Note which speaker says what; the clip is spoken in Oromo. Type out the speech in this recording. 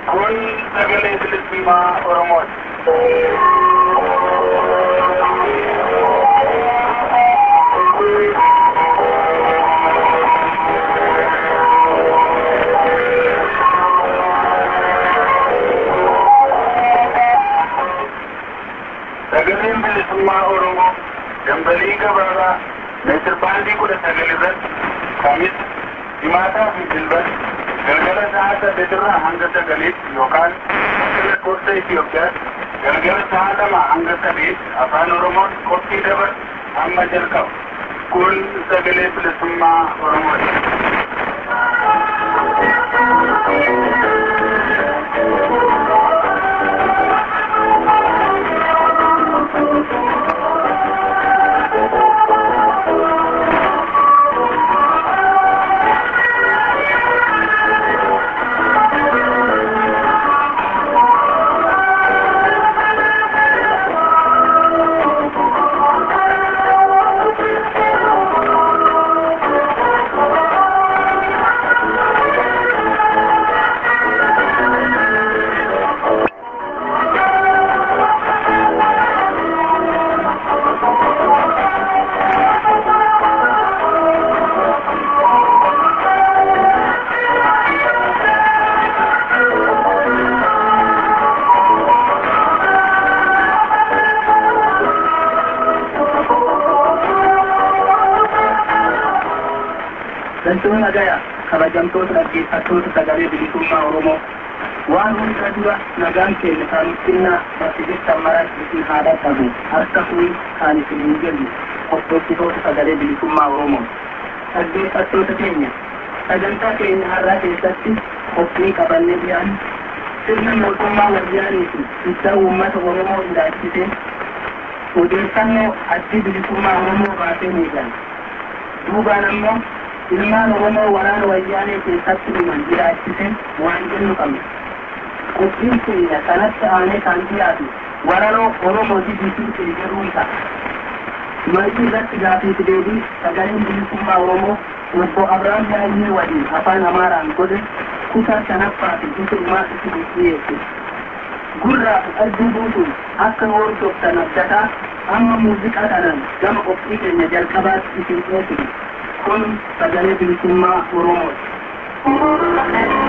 Speaker 1: Kun sagalee bilisummaa Oromooti. Sagaleen bilisummaa Oromoo dambalii gabaabaa meetir baandii kudha sagal irratti kamis himaataa fi dilbata galgala sa'a saddeetirraa hanga sagaliitti yookaan akka lakkoofsa Itoophiyaatti galgala sa'a lama hanga sadiitti afaan Oromoon qophii dabar amma jalqabu. Kun sagalee bilisummaa Oromooti.
Speaker 2: Galtoonni nagaya kabajamtoota dhaggeeffattoota sagalee bilisummaa Oromoo waan hunda dura nagaan keenya kan xinnaa bakki jirtan maratti isin haa dhaqqabu harka kun kan isin hin jennu hordoftoota sagalee bilisummaa Oromoo dhaggeeffattoota keenya sagantaa keenya har'aa keessatti qophii qabannee dhiyaanne sirna mootummaa wayyaanii fi ibsaa uummata Oromoo ilaalchisee odeeffannoo addi bilisummaa Oromoo baasee miidhan duubaan ammoo ilmaan oromoo waraana wayyaanee keessatti dhuman jiraachise waan jennu qabna qophiin keenya kanatti aanee kan dhiyaatu waranoo oromoo dibisii jedhuun ta'a marii irratti gaafiif deebii sagaleen bilisummaa oromoo obbo abrahaam yaayyee waliin afaan amaaraan godhe kutaa shanaffaa fi dhumaa isin dhiyeesse gurraa fi qalbii guutuun akka hordoftan abdataa amma muuziqaa kanaan gama qophii keenya jalqabaatti isin dhiyeessinu kun sagalee bilisummaa Oromooti.